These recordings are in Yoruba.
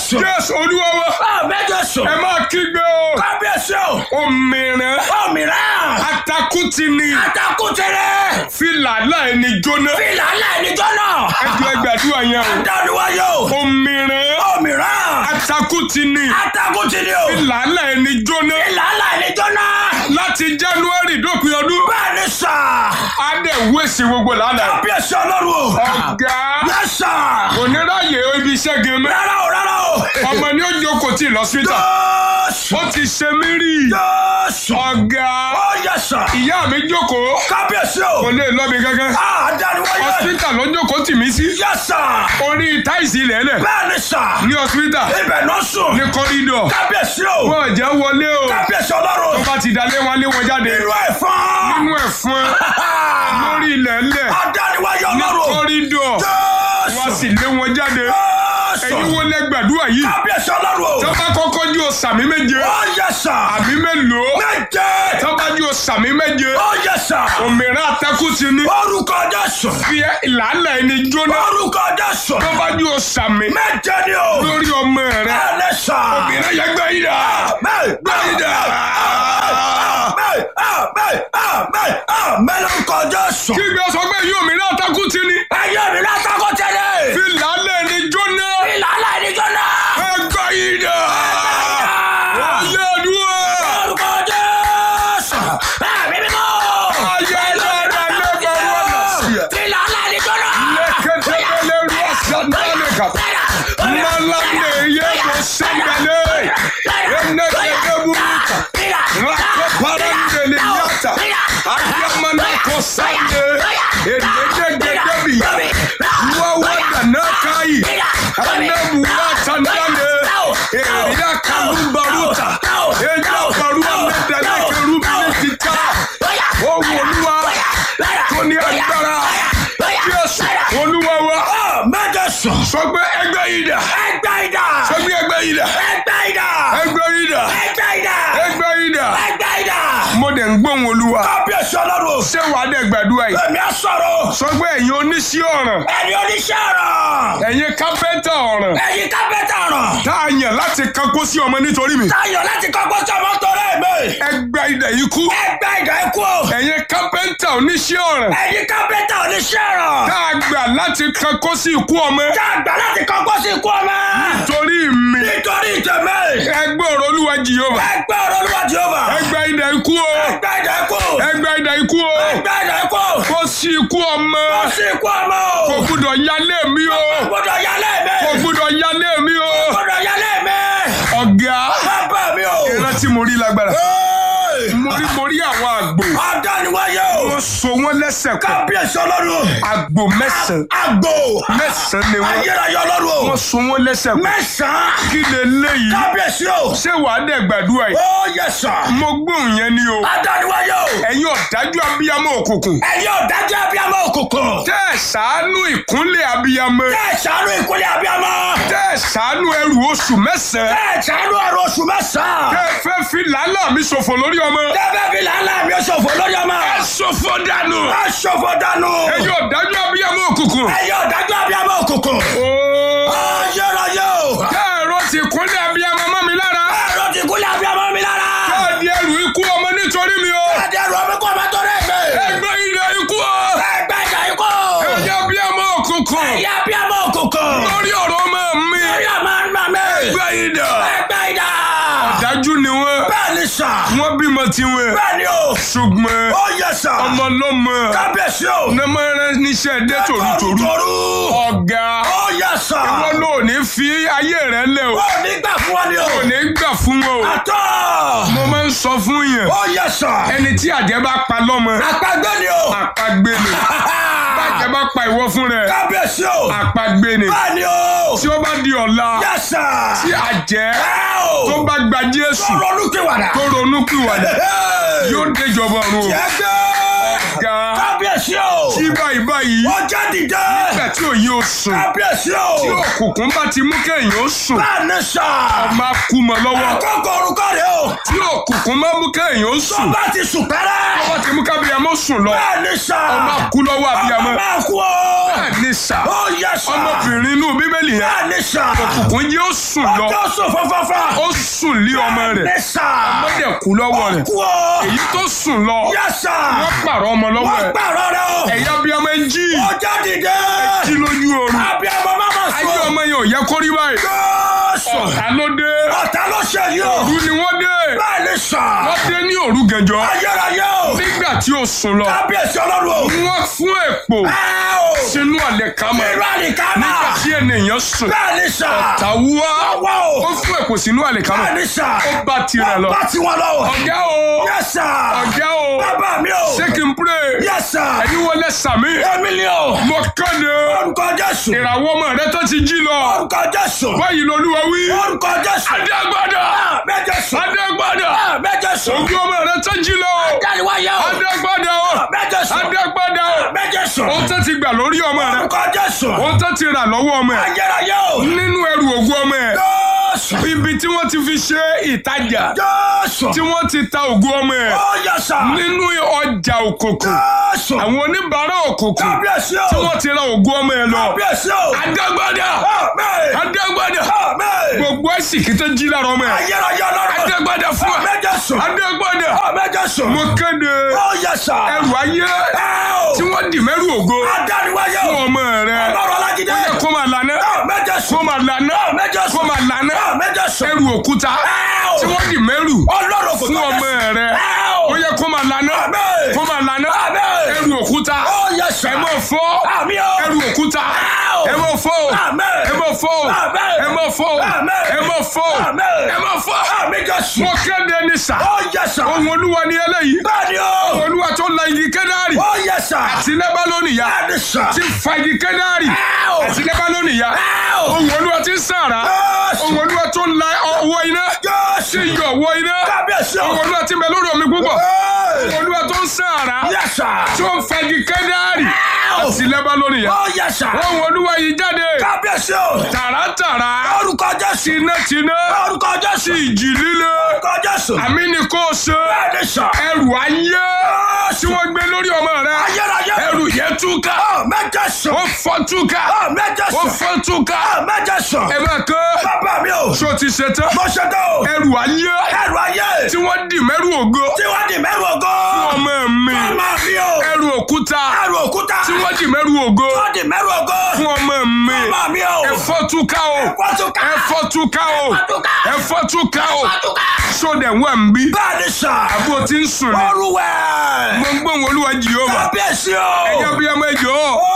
Jésù. jésù olúwa wa Àmín Jésù. ẹ máa kígbe o Kábíyèsí o. òmìnira Òmìrán. atakuti ni Àtàkùtẹ̀rẹ̀. filala ẹni jóná Fìlà aláìníjọ́ náà. ẹjọ ẹgbàdúrà yẹn Adániwáyé o. o òmìnira Òmìrán. atakuti ni Àtàkùtẹ̀rẹ̀ o. filala ẹni jóná Fìlà aláìníjọ́ náà. láti january dópin ọdún Bẹ́ẹ̀ni sà. á dẹ̀ wéṣì gbogbo lánàá Kábíyèsí ọlọ́run o. ọ̀gá Yes sir. oníráyè ibi iṣẹ́ gan mẹ́ Rárá o rárá o. ọmọ ni ó jókòó tí ì lọ síta Jésù. ó ti ṣe mí rí Jésù. ọ̀gá Ó yẹ sà. ìyá mi jókòó Kábíyèsí o. kò lè lọ mi gángan Adániwáyé. hospital ló jókòó tì mí sí Yes sir. orí táìsì lẹ́lẹ̀ Bẹ́ẹ̀ni sà. ní hospital Ibẹ̀ náà sùn. ní kọ́rídọ̀ Kábíyèsí o. wọ́n jẹ́ wọlé o Kábíyèsí tó ọlọ́run. bá ti dalé wọn lé wọn jáde Inú ẹ̀fọn. nínú ẹ̀fọn lórí ilẹ̀ ńlẹ̀ Adániwáyé ní ọlọ́run. kọ́rídọ̀ wọ́n Jésù. sì lé wọn jáde ẹ̀yin Jésù. wo lẹ gbàdúrà yìí Kábíyèsí ọlọ́run. tó bá kọ́kọ́ jú o sàmì méje Ó yẹ sà. àmì mélòó Méje. tó bá jú o sàmì méje Ó yẹ sà. òmìnira atẹ́kùn ti ní Orúkọ Jésù. fi ìlànà ẹni jóná Orúkọ Jésù. tó bá jú o sàmì Méje ni o. lórí ọmọ rẹ Bẹ́ẹ̀ni sà. òmìnira yẹ gbẹ yìí dà gbẹ yìí dà Mẹ́lọ́kọ̀ Jésù. kí gbé sọ pé yóò òmìnira atẹ́kùn ti ní Ayé mi lásàkó tẹ́lẹ̀. fi ìlànà ẹni jóná Ìlànà ìdíjọ́ náà. ẹgbẹ yìí dà ayé àdúrà Orúkọ Jésù. Ẹ̀mí mímọ́. ayé dáadáa lẹ́gbẹ̀ẹ́ wọn lọ sí ẹ. Ìlànà ìdíjọ́ náà. lẹ́kẹ̀tẹ̀lẹ̀ rú àṣàdánlẹ̀ kan malande yego sambale enekedeburuka rakoparandele yata ayamanako sande enegegedebi wawadanakayi anebuwatandale eriakalumbaruta ejabaruamedalekerubinitita owoluwa tó ní agbára jésù olúwa wa Mẹ́jọ sùn. sọ pé ẹgbẹ́ yìí dà Ẹgbẹ́ ìdá. sọ pé ẹgbẹ́ yìí dà Ẹgbẹ́ ìdá. ẹgbẹ́ yìí dà Ẹgbẹ́ ìdá. ẹgbẹ́ yìí dà Ẹgbẹ́ ìdá. mo dẹ̀ ń gbóhùn olúwa Kábíyèsí ọlọ́run. ṣé wàá dẹ̀ gbàdúrà yìí Èmi á sọ̀rọ̀. sọ pé ẹ̀yin oníṣẹ́ ọ̀ràn Ẹni oníṣẹ́ ọ̀rọ̀. ẹ̀yin kápẹ́ntà ọ̀ràn Ẹyin kápẹ́tà ọ̀rọ̀. tá a yàn láti kankó sí ọmọ nítorí mi Táyọ̀ láti kọ́kọ́ sọmọ torí mi. ẹgbẹ́ ìdà yìí kú Ẹgbẹ́ ìdá ikú o. ẹ̀yin kápẹ́ntà oníṣẹ́ ọ̀ràn Ẹyin kápẹ́tà oníṣẹ́ ọ̀rọ̀. tá a gbà láti kankó sí ikú ọmọ Tá a gbà láti kọ́kọ́ sí ikú ọmọ. torí mi Nítorí ìtẹ̀mẹ́. ẹgbẹ́ ọ̀rọ̀ olúwa jìyọ́mà Ẹgbẹ́ ọ̀rọ̀ olúwa Jèhófà. ẹgbẹ́ ìdà ikú o Ẹgbẹ́ ìdá ikú. ẹgbẹ́ ìdà ikú o Ẹgbẹ́ ìdá ikú. kó sí ikú ọmọ Kò sí ikú ọmọ o. kò gbúdọ̀ yálé mi o Gbọ́dọ̀ yálé mi. kò gbúdọ̀ yálé mi o Gbọ́dọ̀ yálé mi. ọ̀gá Bàbá mi o. ìrántí mo rí lágbára Hey! mo rí mo rí àwọn àgbò Adániwáyé o. wọ́n so wọ́n lẹ́sẹ̀ kan Kábíyèsí ọlọ́run. àgbò mẹ́sàn-án Àgbò. mẹ́sàn-án ni wọ́n Ayérayé ọlọ́run o. wọ́n so wọ́n lẹ́sẹ̀ kan Mẹ́sàn-án. kí lè léyìí Kábíyèsí o. ṣé wàá dẹ̀ gbàdúrà yìí Ó yẹ sàn. mo gbóhùn yẹn ni o Adániwáyé o. ẹ̀yin ọ̀dájú abiyamọ òkùnkùn Ẹ̀yin ọ̀dájú abiyamọ òkùnkùn. tẹ́ ẹ̀ ṣàánú ìkúnlẹ̀ abiyamọ Tẹ́ ẹ̀ ṣàánú ìkúlẹ̀ abiyamọ. tẹ́ ẹ̀ ṣàánú ẹrù oṣù mẹ́sàn-án Tẹ́ ẹ̀ ṣàánú ọ̀rọ̀ oṣù mẹ́sàn-án. tẹ́ ẹ fẹ́ fi làálàá mi ṣòfò lórí ọmọ Tẹ́fẹ́ fi làálà mi ó ṣòfò lórí ọmọ. ẹ ṣòfò dànù Ẹ ṣòfò dànù. ẹ̀yin ọ̀dájú abiyamọ òkùnkùn Ẹ̀yin ọ̀dájú abiyamọ òkùnkùn. ooo Ayérayé o. tẹ́ ẹ̀rọ ti kúnlẹ̀ abiyamọ mọ́ mi lára Ẹ̀rọ ti kúlẹ̀ abiyamọ mi lára. tẹ́ ẹ̀ di ẹrù ikú ọmọ nítorí mi o Ẹ̀dẹ̀rù ọmọ kọ́ ọmọ tó rẹ̀ gbé. ẹgbẹ́ ilẹ̀ ikú o Ẹgbẹ́ ìjà ikú. ẹ̀yin abiyamọ òkùnkùn Ẹ̀yin abiyamọ òkùnkùn. lórí ọ̀rọ̀ ọmọ mi Ẹ̀yin ọmọ ọmọ mi. ẹgbẹ́ ìdà Ẹgbẹ́ ìjà. dájú ni wọ́n Bẹ́ẹ̀ ni sà. wọ́n bímọ tiwọn Bẹ́ẹ̀ ni o. ṣùgbọ́n Ó yẹ sà. ọmọ lọ́mọ Kábíyèsí o. nẹ́mọ̀rẹ́ níṣẹ́ dé tòrútòrú Toru. ọ̀gá Ó yẹ sà. wọn ló ní fi ayé rẹ lẹ o Ó ní gbà fún wa ni o. kò ní gbà fún wọn o Àtọ́. mo máa ń sọ fún yẹn Ó yẹ sà. ẹni tí àjẹ́ bá pa lọ́mọ Àpagbé ni o. àpagbé ni bàjẹ́ bá pa ìwọ fún rẹ Kábíyèsí o. àpagbé ni Bẹ́ẹ̀ ni o. tí ó bá di ọ̀la Yẹ sà. tí àjẹ́ Ẹ o. tó bá gba Jésù Sọ̀rọ̀ olúkìwàdà. tó ronú pìwàdà yóò déjọba ọ̀run o Yẹ gbé. ga Kábíyèsí o. tí báyìí báyìí Ọjọ́ dìde. nígbà tí òye ò sùn Kábíyèsí o. tí òkùnkùn bá ti mú kéèyàn ó sùn Bẹ́ẹ̀ni sà. máa kú mọ́ lọ́wọ́ Àkókò orúkọ rẹ̀ o. tí òkùnkùn máa mú kéèyàn ó Tó sùn bá ti sùn pẹ́rẹ́. wọ́n ti mú kábíyàmọ́ sùn lọ Bẹ́ẹ̀ni sà. máa kú lọ́wọ́ àbíyamọ́ Ọmọ máa kú o. bẹ́ẹ̀ ni sà Ó yẹ sà. ọmọbìnrin inú bíbélì yẹn Bẹ́ẹ̀ni sà. òkùnkùn yìí ó sùn lọ Ọjọ́ sùn fọ́fọ́fọ́. ó sùn lé ọmọ rẹ̀ Bẹ́ẹ̀ni sà. ó dẹ̀ kú lọ́wọ́ rẹ̀ Kú o. èyí tó sùn lọ Yẹ sà. wọ́n pààrọ̀ ọmọ lọ́wọ́ Wọ́n ẹ̀ pààrọ̀ rẹ̀ o. ẹ̀yà abiyamọ ń jí Ọjọ́ dìde. jí lójú oorun Abiyamọ máa ma ayé sùn. ọmọ yẹn ò yẹ kó rí báyìí Jésù. ọ̀tá ló dé Ọ̀tá ló ṣe yìí o. òru ni wọ́n dé Bẹ́ẹ̀ni sà. wọ́n dé ní òru gànjọ́ Ayérayé o. nígbà tí ó sùn lọ Kábíyèsí ọlọ́run o. wọ́n fún èpò Ẹ o. sínú àlẹ̀kámọ́ Irú àlìkámà. nígbà tí ènìyàn sùn Bẹ́ẹ̀ni sà. tàwùwá Wá o. ó fún èpò sínú àlẹ̀kámọ́ Bẹ́ẹ̀ni sà. ó bá tirẹ̀ lọ Bá ti wọn lọ. ọ̀gá o Yẹ sà. ọ̀gá o Bàbá mi o. ṣé kí n pray Yẹ sà. ẹ̀yin wọlé sàmì Èmi ni o. mo kéde Orúkọ Jésù. ìràwọ̀ ọmọ rẹ tó ti jí lọ Orúkọ Jésù. báyìí lolúwa wí Orúkọ Jésù. adégbádà Méje sùn. adégbádà Méje sùn. ògùn ọmọ rẹ tó jí lọ Dáríwáyé o. adégbádà Méje sùn. adégbádà Méje sùn. ó tẹ́ ti gbà lórí ọmọ rẹ Orúkọ Jésù. ó tẹ́ ti rà lọ́wọ́ ọmọ ẹ Ayérayé o. nínú ẹrù ògùn ọmọ ẹ Jésù. ibi tí wọ́n ti fi ṣe ìtajà Jésù. tí wọ́n ti ta ògùn ọmọ ẹ Ó yẹ sà. nínú ọjà òkùnkùn Jésù. àwọn oníbàárà òkùnkùn Kábíyèsí tí o. wọ́n ti ra ògùn ọmọ ẹ lọ Kábíyèsí o. adégbádà Àmín. adégbádà Àmín. gbogbo ẹ̀sìnkì tó jí lára ọmọ ẹ Ayérayé ọlọ́run. adégbádà fún ẹ Méje sùn. adégbádà Méje sùn. mo kéde Ó yẹ sà. ẹrù ayé Ẹ o. tí wọ́n dì mẹ́rù ògo Adáríwáyé fún o. ọmọ rẹ Ọlọ́run Ọlájídé. kó máa lànà Méje kó sùn. máa lànà Méje kó sùn. máa lànà Méje sùn. ẹrù òkúta Ẹ o. tí wọ́n dì mẹ́rù Ọlọ́run kò fún tó ọmọ bẹ́ẹ̀. rẹ Ẹ o. ó yẹ kó máa lànà Àmín. kó máa lànà Àmín. ẹrù òkúta Ó yẹ sà. ẹ mọ̀ fọ́ Àmín o. ẹrù òkúta Ẹ o. ẹ mọ̀ fọ́ Àmín. ẹ mọ̀ fọ́ Àmín. ẹ mọ̀ fọ́ Àmín. ẹ mọ̀ fọ́ Àmín. ẹ mọ̀ fọ́ Àmín Jésù. mo kéde ní sà Ó yẹ sà. ohun olúwa ni eléyìí Bẹ́ẹ̀ni o. olúwa tó la igi kẹ́dárì Ó yẹ sà. àti lẹ́bálónì ya Bẹ́ẹ̀ni sà. ti fa igi kẹ́dárì Ẹ o. àti lẹ́bálónì ya Ẹ o. ohun olúwa ti ń sàrà Jésù. ohun olúwa tó ń la ọwọ́ iná Jésù. ti yọ ọwọ́ iná Kábíyèsí o. ohun olúwa ti bẹ lórí omi púpọ̀ Ẹ. ohun olúwa tó ń sàrà Yẹ sà. tó ń fa igi kẹ́dárì Ẹ o. àti lẹ́bálónì ya Ó yẹ sà. ohun olúwa yìí jáde Kábíyèsí o. tààràtàrà Orúkọ Jésù. tinátiná Orúkọ Jésù. ti ìjì líle Orúkọ Jésù. àmì ni kò ṣe Bẹ́ẹ̀ni sà. ẹrù ayé tí Jésù. wọ́n gbé lórí ọmọ rẹ Ayérayé. ẹrù yẹn túká Ó méje sùn. ó fọ́ túká Ó méje ó sùn. fọ́ túká Ó méje sùn. ẹ máa kọ́ Bàbá mi o. ṣó ti ṣe tán Mo ṣe tó o. ẹrù ayé Ẹrù ayé. tí wọ́n dì mẹ́rù ògo Tí wọ́n di mẹ́rù ògo. ọmọ mi Màmá mi o. ẹrù òkúta Ẹrù òkúta. tí wọ́n dì mẹ́rù ògo Wọ́n di mẹ́rù ògo. fún ọmọ mi Màmá mi o. ẹ fọ́ túká o Ẹ̀fọ́ túká. ẹ fọ́ túká o túká. ẹ fọ́ túká o Ẹ̀fọ́ túká. sódẹ̀ wà ń bí Bẹ́ẹ̀ni sà. àbó tí ń sùn ni Olúwẹ̀. mo ń gbóhùn olúwa jìhóbà Kábíyèsí o. ẹ̀yà bíyàmọ ẹjọ́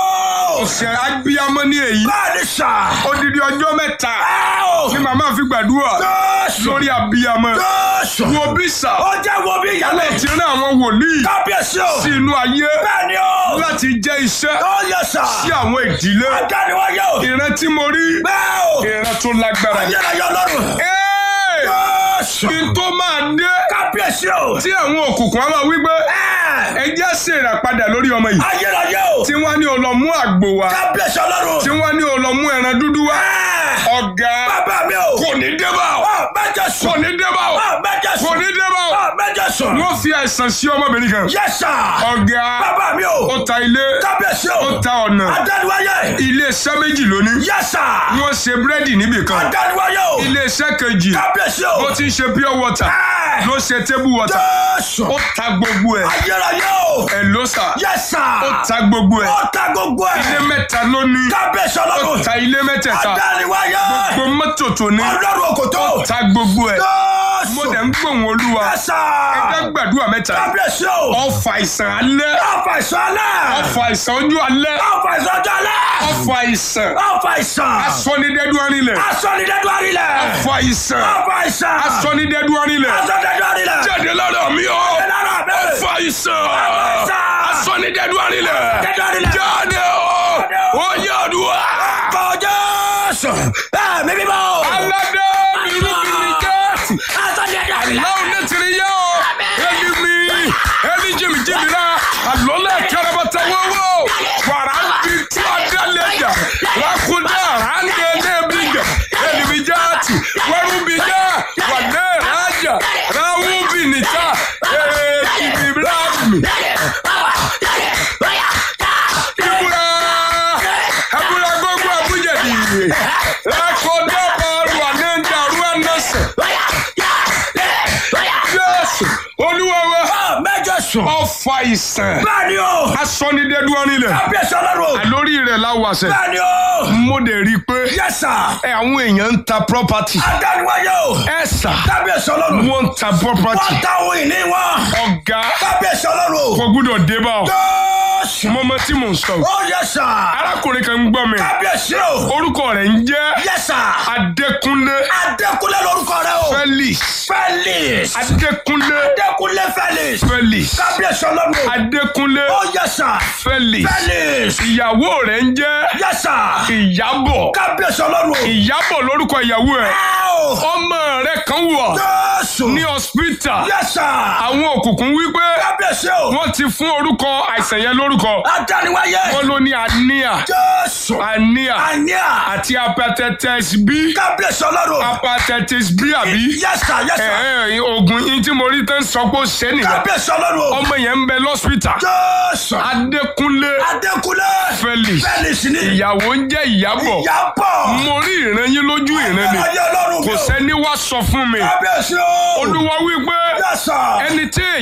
Ó. ọ̀sẹ̀ abíyàmọ ní èyí Bẹ́ẹ̀ni sà. odidi ọjọ́ mẹ́ta Ẹ o. ni màmá fi gbàdúrà Jésù. lórí abíyàmọ Jésù. wo bí sà Ó jẹ́ wo bí ìyálẹ̀. ti rán àwọn wòlíì Kábíyèsí o. sí inú ayé Bẹ́ẹ̀ni o. láti jẹ́ iṣẹ́ Ó yẹ sà. sí àwọn ìdílé Adániwáyé o. ìran tí mo rí Bẹ́ẹ̀ o. ìran tó lágbára ni. Ayérayé ọlọ́run. Ẹ́ẹ̀! Jésù. kí n tó máa dé Kábíyèsí o. tí àwọn òkùnkùn á máa wí pé Ẹ. ẹ jẹ́ ṣèràpadà lórí ọmọ yìí Ayérayé o. tí wọ́n ní o lọ mú àgbò wá Kábíyèsí ọlọ́run. tí wọ́n ní o lọ mú ẹran dúdú wá Ẹ. ọ̀gá Bàbá mi o. kò ní débà o Ó méje sùn. kò ní débà o Ó méje kò sùn. ní débà o Ó méje sùn. wọ́n fi àìsàn sí ọmọbìnrin kan Yes sir. ọ̀gá Bàbá mi o. ó ta ilé Kábíyèsí ó o. ta ọ̀nà Adániwáyé. ilé iṣẹ́ méjì lónìí Yes sir. wọ́n ṣe búrẹ́dì níbì kan Adániwáyé o. ilé iṣẹ́ kejì Kábíyèsí o. bó ti ń ṣe pure water Ẹ. ló ṣe table water Jésù. ó ta gbogbo ẹ̀ Ayérayé o. ẹ̀ ló sà Yes sir. ó ta gbogbo ẹ̀ Ó ta gbogbo ilé ẹ̀. mẹ́ta ló ní Kábíyèsí ó ọlọ́run. ta ilé mẹ́tẹ̀ẹ̀ta Adániwáyé. gbogbo mọ́tò tó ní Ọlọ́run òkòtó. ta gbogbo ẹ̀ Jésù. mo dẹ̀ ń gbóhùn olúwa Yes sir. ẹgbẹ́ gbàdúrà mẹ́ta Kábíyèsí o. ọfà ìsàn alẹ́ Ọ̀fà ìsọ̀lẹ̀. ọfà ìsàn ojú alẹ́ Ọ̀fà ìsọ̀jọ́lẹ̀. ọfà ìsàn Ọ̀fà ìsàn. asọ́nidẹ́dú arinlẹ̀ Asọ̀nidẹ́dú àrílẹ̀. ọfà ìsàn Ọ̀fà ìsàn. asọ́nidẹ́dú arinlẹ̀ Asọ̀nidẹ́dú àrílẹ̀. jáde lára mi o Lára mi. ọfà ìsàn ìsàn. asọ́nidẹ́dú arinlẹ̀ Asọ̀nidẹ́dú àrílẹ̀. jáde o ó yẹ ọdúnwà Kọjá sùn. Ẹ̀mí mímọ́. aládé bìrìbìrì jẹ́ Asọ̀nidẹ́dú àrílẹ̀. láwọn nẹ́tìrì yẹ o ẹni mi ẹni jìmìjìmì rà tẹwọ́wọ́ wàrà ń bi tí a dá lẹ́jà lákúndé àrángé lẹ́bíjà ẹnìbíjáàtì wẹ́rùbíjà wàlẹ́ rájà ráwùbìnìjà èèkìbìláàmì ìbúra ẹbúra gbogbo àbújá dìde lákúndé bọ́ọ̀lù ànẹ́ńdà rúwẹ́nẹ́sẹ̀ jésù olúwa wa Ah, mẹ́jọ sùn. ọfà ìsàn bẹ́ẹ̀ni o. asọ́nidẹ́dúró nílẹ̀ kábíyèsí ọlọ́run. àlórí rẹ̀ láwàṣẹ bẹ́ẹ̀ni o. mo dẹ̀ rí i pé yes sir. ẹ àwọn èèyàn ń ta property adániwáyé o. ẹ sà kábíyèsí ọlọ́run. wọ́n ń ta property wọ́n ta ohun ìní wọn. ọ̀gá kábíyèsí ọlọ́run. kò gbúdọ̀ dé bá ọ jọ́ọ̀sì. mọ́mọ́ tí mò ń sọ ó yes sir. arákùnrin kan ń gbọ́ mi kábíyèsí o. orúkọ rẹ̀ ń jẹ́ yes sir. Adékúnlé adékúnlé lórúkọ rẹ o. Felix felix. Adékúnlé adékúnlé felix. Felix kábíyèsí ọlọ́run. Adékúnlé ó yes sir. Felix felix. ìyàwó rẹ̀ ń jẹ́ yes sir. Ìyábọ̀ kábíyèsí ọlọ́run. Ìyábọ̀ lórúkọ ìyàwó ẹ̀ Ow! ọmọ rẹ̀ kan wọ̀ jọ́ọ̀sì. ní hospital yes sir. àwọn òkùnkùn wípé kábíyèsí o. wọ́n ti fún orúkọ àìsàn yẹn lórúkọ adániwáyé. wọ́n ló ní anemia jọ́ọ̀sì. anemia àníà. àti hepatitis B kábíyèsí ọlọ́run. hepatitis B àbí yes sir yes ẹ sir. ẹ oògùn yín tí mo rí tán sọ pé ó ṣe é nìyẹn kábíyèsí ọlọ́run. ọmọ yẹn ń bẹ lọ́sítà jọ́ọ̀sì. Adékúnlé adékúnlé. Felix felix ni. ìyàwó ń jẹ́ Ìyábọ̀ ìyàbọ̀. mo rí ìran yín lójú ìran ni ayé ọlọ́run mi kò o. sẹ́ni wá sọ fún mi kábíyèsí o. olúwa wípé yes sir. ẹni tí